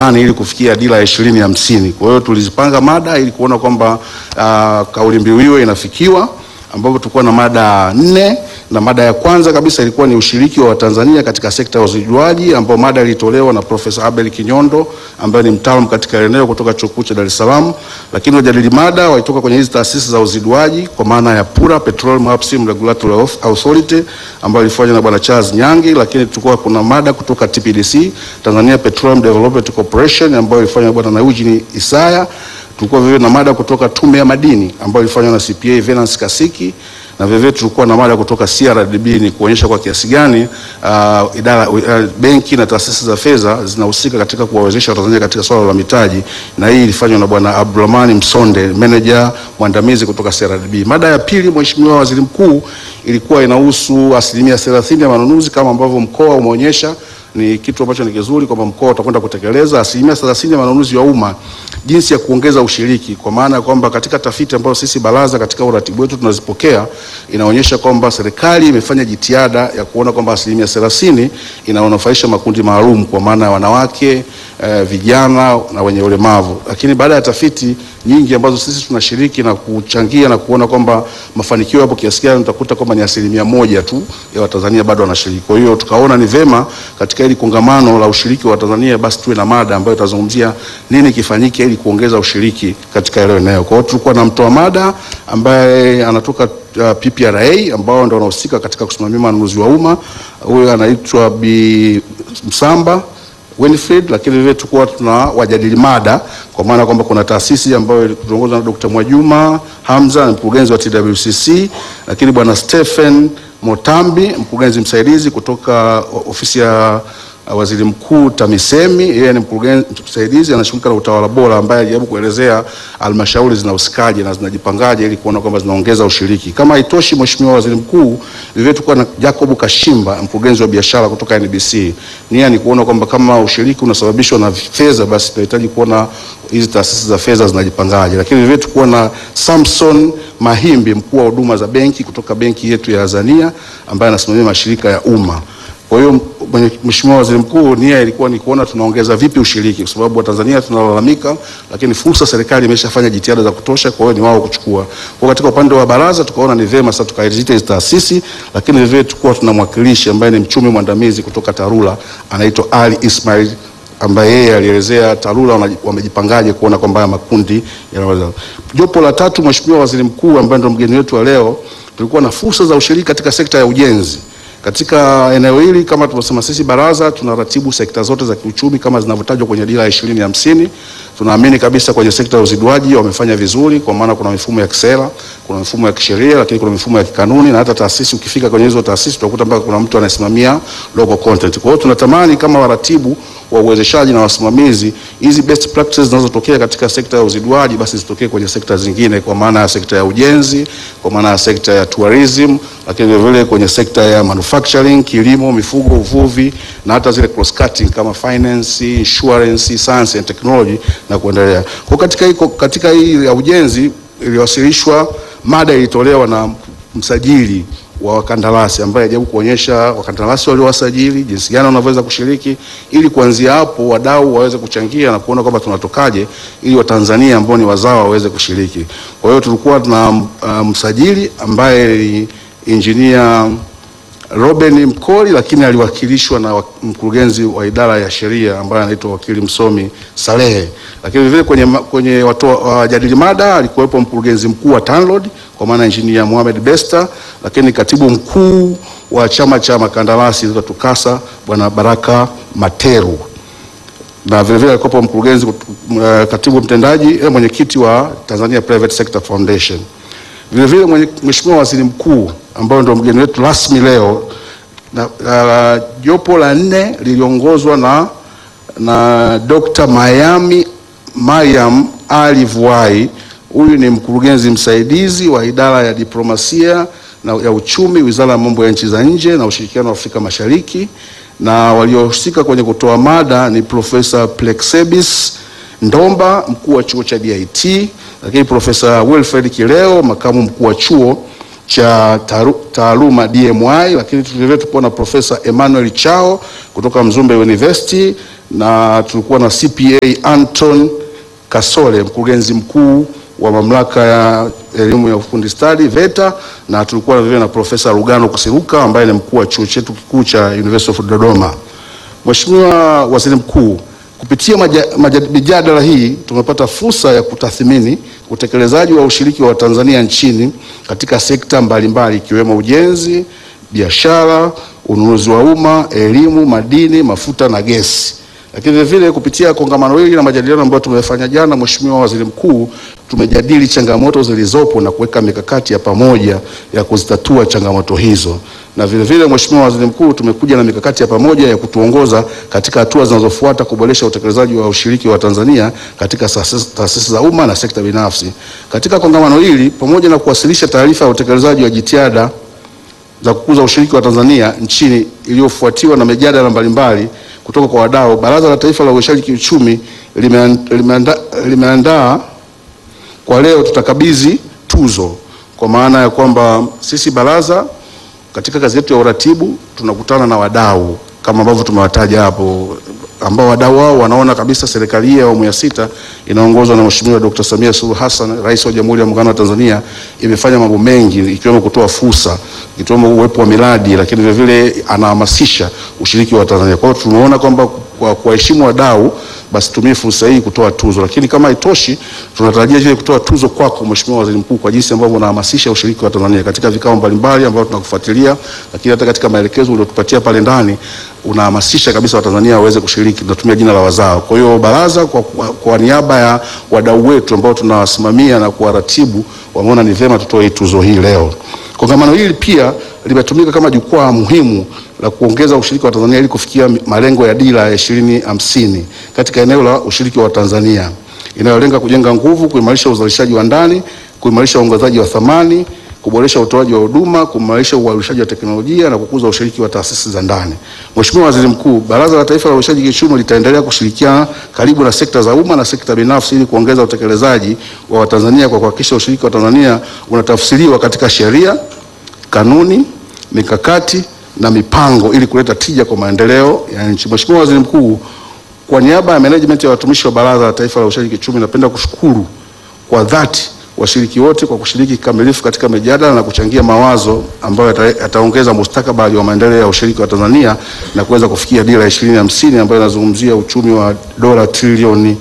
ramani ili kufikia dira ya ishirini hamsini. Kwa hiyo tulizipanga mada ili kuona kwamba uh, kauli mbiu hiyo inafikiwa ambapo tulikuwa na mada nne na mada ya kwanza kabisa ilikuwa ni ushiriki wa Watanzania katika sekta ya uzijuaji, ambao mada ilitolewa na Profesa Abel Kinyondo ambaye ni mtaalamu katika eneo kutoka Chuo Kikuu cha Dar es Salaam. Lakini wajadili mada walitoka kwenye hizi taasisi za uzijuaji kwa maana ya PURA, Petroleum Upstream Regulatory Authority ambayo ilifanywa na Bwana Charles Nyangi, lakini tulikuwa kuna mada kutoka TPDC, Tanzania Petroleum Development Corporation ambayo ilifanywa na Bwana Eugene Isaya tulikuwa vivyo na mada kutoka Tume ya Madini ambayo ilifanywa na CPA Venance Kasiki na vivyo tulikuwa na mada kutoka CRDB ni kuonyesha kwa kiasi gani uh, idara uh, benki na taasisi za fedha zinahusika katika kuwawezesha Watanzania katika swala la mitaji, na hii ilifanywa na Bwana Abdulrahman Msonde, manager mwandamizi kutoka CRDB. Mada ya pili, Mheshimiwa Waziri Mkuu, ilikuwa inahusu asilimia 30 ya manunuzi kama ambavyo mkoa umeonyesha ni kitu ambacho ni kizuri kwamba mkoa utakwenda kutekeleza asilimia 30 ya manunuzi ya umma, jinsi ya kuongeza ushiriki, kwa maana ya kwamba katika tafiti ambazo sisi baraza katika uratibu wetu tunazipokea inaonyesha kwamba serikali imefanya jitihada ya kuona kwamba asilimia 30 inawanufaisha makundi maalum, kwa maana ya wanawake eh, vijana na wenye ulemavu. Lakini baada ya tafiti nyingi ambazo sisi tunashiriki na kuchangia na kuona kwamba mafanikio yapo kiasi gani, utakuta kwamba ni asilimia moja tu ya Watanzania bado wanashiriki. Kwa hiyo tukaona ni vema katika hili kongamano la ushiriki wa Tanzania basi tuwe na mada ambayo itazungumzia nini kifanyike ili kuongeza ushiriki katika hilo eneo. Kwa hiyo tulikuwa na mtoa mada ambaye anatoka uh, PPRA ambao ndio wanahusika katika kusimamia manunuzi wa umma. Huyo anaitwa Bi Msamba Winfred, lakini vile tulikuwa tuna wajadili mada kwa maana kwamba kuna taasisi ambayo tunaongozwa na Dr. Mwajuma Hamza, mkurugenzi wa TWCC, lakini bwana Stephen Motambi, mkurugenzi msaidizi kutoka ofisi ya waziri mkuu TAMISEMI. Yeye ni mkurugenzi msaidizi anashughulika na utawala bora, ambaye alijaribu kuelezea halmashauri zinahusikaje na zinajipangaje ili kuona kwamba zinaongeza ushiriki. Kama haitoshi, mheshimiwa waziri mkuu, vivyo tulikuwa na Jacob Kashimba, mkurugenzi wa biashara kutoka NBC. Nia ni kuona kwamba kama ushiriki unasababishwa na fedha, basi tunahitaji kuona hizi taasisi za fedha zinajipangaje. Lakini vivyo tulikuwa na Samson Mahimbi, mkuu wa huduma za benki kutoka benki yetu ya Azania, ambaye anasimamia mashirika ya umma. Kwa hiyo Mheshimiwa Waziri Mkuu, nia ilikuwa ni kuona tunaongeza vipi ushiriki, kwa sababu Watanzania tunalalamika, lakini fursa serikali imeshafanya jitihada za kutosha, kwa hiyo ni wao kuchukua. Kwa katika upande wa baraza tukaona ni vema sasa tukaizita hizi taasisi, lakini vile tulikuwa tuna mwakilishi ambaye ni mchumi mwandamizi kutoka TARURA anaitwa Ali Ismail ambaye yeye alielezea TARURA wamejipangaje kuona kwamba haya makundi yanaweza. Jopo la tatu, Mheshimiwa Waziri Mkuu, ambaye ndio mgeni wetu wa leo, tulikuwa na fursa za ushiriki katika sekta ya ujenzi. Katika eneo hili kama tulivyosema, sisi baraza tunaratibu sekta zote za kiuchumi kama zinavyotajwa kwenye dira ya ishirini hamsini. Tunaamini kabisa kwenye sekta ya uziduaji wamefanya vizuri, kwa maana kuna mifumo ya kisera, kuna mifumo ya kisheria, lakini kuna mifumo ya kikanuni, na hata taasisi, ukifika kwenye hizo taasisi utakuta mpaka kuna mtu anasimamia local content. Kwa hiyo tunatamani kama waratibu wa uwezeshaji na wasimamizi, hizi best practices zinazotokea katika sekta ya uziduaji basi zitokee kwenye sekta zingine, kwa maana ya sekta ya ujenzi, kwa maana ya sekta ya tourism, lakini vile vile kwenye sekta ya manufacturing, kilimo, mifugo, uvuvi na hata zile cross cutting kama finance, insurance, science and technology na kuendelea. Kwa katika hii katika hii ya ujenzi iliwasilishwa mada ilitolewa na msajili wa wakandarasi ambaye ajaribu kuonyesha wakandarasi waliowasajili jinsi gani wanavyoweza kushiriki ili kuanzia hapo wadau waweze kuchangia na kuona kwamba tunatokaje ili Watanzania ambao ni wazawa waweze kushiriki. Kwa hiyo tulikuwa tuna uh, msajili ambaye ni engineer Robin Mkoli, lakini aliwakilishwa na mkurugenzi wa idara ya sheria ambaye anaitwa wakili msomi Salehe. Lakini vile kwenye, kwenye wajadili uh, mada alikuwepo mkurugenzi mkuu wa TANROADS kwa maana engineer Mohamed Besta, lakini katibu mkuu wa chama cha makandarasi TUCASA bwana Baraka Materu na vile vile alikuwepo mkurugenzi uh, katibu mtendaji eh, mwenyekiti wa Tanzania Private Sector Foundation. Vile vile Mheshimiwa Waziri Mkuu ambayo ndio mgeni wetu rasmi leo na uh, jopo la nne liliongozwa na, na Dr. Mayami Mariam Ali Vuai. Huyu ni mkurugenzi msaidizi wa idara ya diplomasia na ya uchumi, Wizara ya Mambo ya Nchi za Nje na Ushirikiano wa Afrika Mashariki, na waliohusika kwenye kutoa mada ni Profesa Plexebis Ndomba, mkuu wa chuo cha DIT, lakini Profesa Wilfred Kileo, makamu mkuu wa chuo cha taaru- taaluma DMI, lakini vilevile tulikuwa na Profesa Emmanuel Chao kutoka Mzumbe University na tulikuwa na CPA Anton Kasole, mkurugenzi mkuu wa mamlaka ya elimu ya ufundi stadi VETA, na tulikuwa na vile na Profesa Lugano Kusiruka ambaye ni mkuu wa chuo chetu kikuu cha University of Dodoma. Mheshimiwa Waziri Mkuu, kupitia maja- maja- mijadala hii tumepata fursa ya kutathmini utekelezaji wa ushiriki wa Tanzania nchini katika sekta mbalimbali ikiwemo ujenzi, biashara, ununuzi wa umma, elimu, madini, mafuta na gesi. Lakini vile vile kupitia kongamano hili na majadiliano ambayo tumefanya jana, Mheshimiwa Waziri Mkuu, tumejadili changamoto zilizopo na kuweka mikakati ya pamoja ya kuzitatua changamoto hizo. Na vile vile Mheshimiwa Waziri Mkuu, tumekuja na mikakati ya pamoja ya kutuongoza katika hatua zinazofuata kuboresha utekelezaji wa ushiriki wa Tanzania katika taasisi taasisi za umma na sekta binafsi. Katika kongamano hili, pamoja na kuwasilisha taarifa ya utekelezaji wa jitihada za kukuza ushiriki wa Tanzania nchini iliyofuatiwa na mijadala mbalimbali kutoka kwa wadau, Baraza la Taifa la Uwezeshaji Kiuchumi limean- limeanda- limeandaa kwa leo tutakabidhi tuzo, kwa maana ya kwamba sisi baraza katika kazi yetu ya uratibu tunakutana na wadau kama ambavyo tumewataja hapo, ambao wadau wao wanaona kabisa serikali hii ya awamu ya sita inaongozwa na Mheshimiwa Dr. Samia Suluhu Hassan, Rais wa Jamhuri ya Muungano wa Tanzania, imefanya mambo mengi ikiwemo kutoa fursa, ikiwemo uwepo wa miradi, lakini vile vile anahamasisha ushiriki wa Tanzania. Kwa hiyo tumeona kwamba kwa kuwaheshimu wadau basi tumie fursa hii kutoa tuzo, lakini kama haitoshi, tunatarajia vile kutoa tuzo kwako Mheshimiwa Waziri Mkuu kwa jinsi ambavyo unahamasisha ushiriki wa Tanzania katika vikao mbalimbali ambavyo tunakufuatilia, lakini hata katika maelekezo uliotupatia pale ndani unahamasisha kabisa Watanzania waweze kushiriki, tunatumia jina la wazao. Kwa hiyo baraza kwa, kwa, kwa niaba ya wadau wetu ambao tunawasimamia na kuwaratibu wameona ni vyema tutoe hii tuzo hii leo. Kongamano hili pia limetumika kama jukwaa muhimu la kuongeza ushiriki wa Tanzania ili kufikia malengo ya dira ya ishirini hamsini katika eneo la ushiriki wa Tanzania inayolenga kujenga nguvu, kuimarisha uzalishaji wa ndani, kuimarisha uongezaji wa thamani, kuboresha utoaji wa huduma, kuimarisha uhamasishaji wa teknolojia na kukuza ushiriki wa taasisi za ndani. Mheshimiwa Waziri Mkuu, Baraza la Taifa la Uwezeshaji Kiuchumi litaendelea kushirikiana karibu na sekta za umma na sekta binafsi ili kuongeza utekelezaji wa Watanzania kwa kuhakikisha ushiriki wa Tanzania unatafsiriwa katika sheria, kanuni, mikakati na mipango ili kuleta tija kwa maendeleo ya nchi. Mheshimiwa Waziri Mkuu, kwa niaba ya management ya watumishi wa Baraza la Taifa la Uwezeshaji Kiuchumi, napenda kushukuru kwa dhati washiriki wote kwa kushiriki kikamilifu katika mijadala na kuchangia mawazo ambayo yata- yataongeza mustakabali wa maendeleo ya ushiriki wa Tanzania na kuweza kufikia dira ya ishirini hamsini ambayo inazungumzia uchumi wa dola trilioni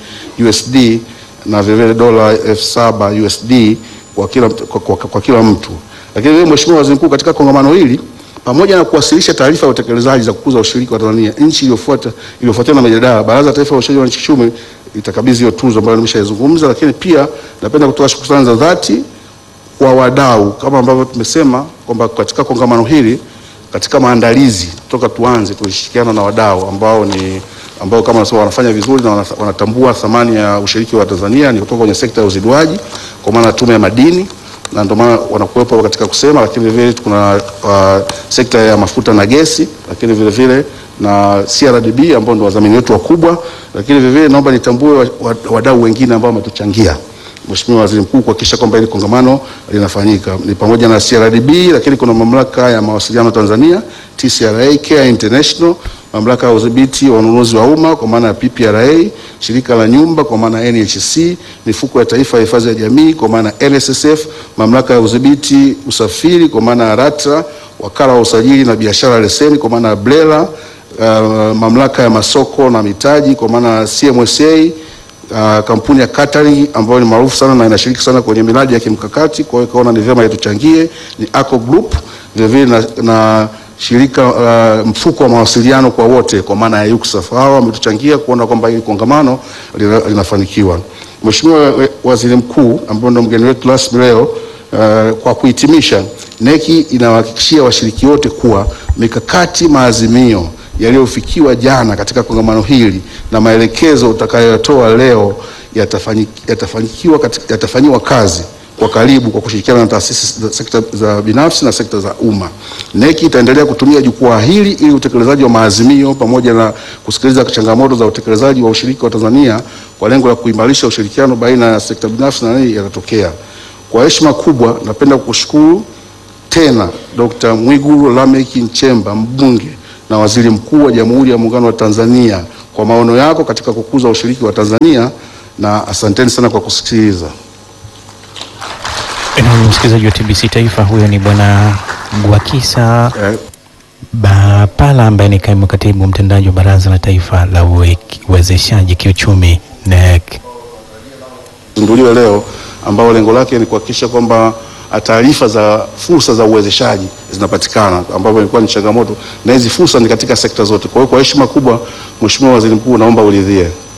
USD na vilevile dola elfu saba USD kwa kila, kwa, kwa, kwa kila mtu. Lakini vile Mheshimiwa Waziri Mkuu, katika kongamano hili pamoja na kuwasilisha taarifa ya utekelezaji za kukuza ushiriki wa Tanzania, nchi iliyofuata iliyofuatiwa na mijadala, Baraza la Taifa la Uwezeshaji wa Kiuchumi itakabidhi hiyo tuzo ambayo nimeshaizungumza, lakini pia napenda kutoa shukrani za dhati kwa wadau kama ambavyo tumesema kwamba katika kongamano hili, katika maandalizi toka tuanze, tulishirikiana na wadau ambao ni ambao kama nasema wanafanya vizuri na wana- wanatambua thamani ya ushiriki wa Tanzania ni kutoka kwenye sekta ya uziduaji, kwa maana tume ya madini na ndio maana wanakuwepo katika kusema, lakini vile vile kuna uh, sekta ya mafuta na gesi, lakini vile vile na CRDB ambao ndio wadhamini wetu wakubwa, lakini vile vile naomba nitambue wa- wa- wadau wengine ambao wametuchangia Mheshimiwa Waziri Mkuu kuhakikisha kwamba hili kongamano linafanyika ni pamoja na CRDB, lakini kuna mamlaka ya mawasiliano Tanzania TCRA, Care International, mamlaka ya udhibiti wa ununuzi wa umma kwa maana ya PPRA, shirika la nyumba kwa maana ya NHC, mifuko ya taifa ya hifadhi ya jamii kwa maana ya NSSF, mamlaka ya udhibiti usafiri kwa maana ya LATRA, wakala wa usajili na biashara leseni kwa maana ya BRELA, uh, mamlaka ya masoko na mitaji kwa maana ya CMSA, uh, kampuni ya catering ambayo ni maarufu sana na inashiriki sana kwenye miradi ya kimkakati. Kwa hiyo ikaona ni vyema ituchangie, ni ACO Group vilevile na, na shirika uh, mfuko wa mawasiliano kwa wote kwa maana ya UCSAF. Hawa wametuchangia kuona kwamba hili kongamano lina- linafanikiwa. Mheshimiwa we- Waziri Mkuu ambaye ndio mgeni wetu rasmi leo, uh, kwa kuhitimisha, neki inawahakikishia washiriki wote kuwa mikakati maazimio yaliyofikiwa jana katika kongamano hili na maelekezo utakayotoa leo yatafanyi- yatafanyikiwa katika- yatafanyiwa kazi kwa karibu kwa kushirikiana na taasisi za sekta za binafsi na sekta za umma. neki itaendelea kutumia jukwaa hili ili utekelezaji wa maazimio pamoja na kusikiliza changamoto za utekelezaji wa ushiriki wa Tanzania kwa lengo la kuimarisha ushirikiano baina ya sekta binafsi na nini yanatokea. Kwa heshima kubwa, napenda kukushukuru tena Dr. Mwigulu Lameck Nchemba mbunge na waziri mkuu wa Jamhuri ya Muungano wa Tanzania kwa maono yako katika kukuza ushiriki wa Tanzania na asanteni sana kwa kusikiliza. Na msikilizaji wa TBC Taifa, huyo ni bwana Gwakisa Eh, Bapala ambaye ni kaimu katibu mtendaji wa Baraza la Taifa la Uwe- Uwezeshaji Kiuchumi NEC. zinduliwe leo ambao lengo lake ni kuhakikisha kwamba taarifa za fursa za uwezeshaji zinapatikana, ambapo ilikuwa ni changamoto, na hizi fursa ni katika sekta zote. Kwa hiyo kwa heshima kubwa, Mheshimiwa Waziri Mkuu, naomba uridhie.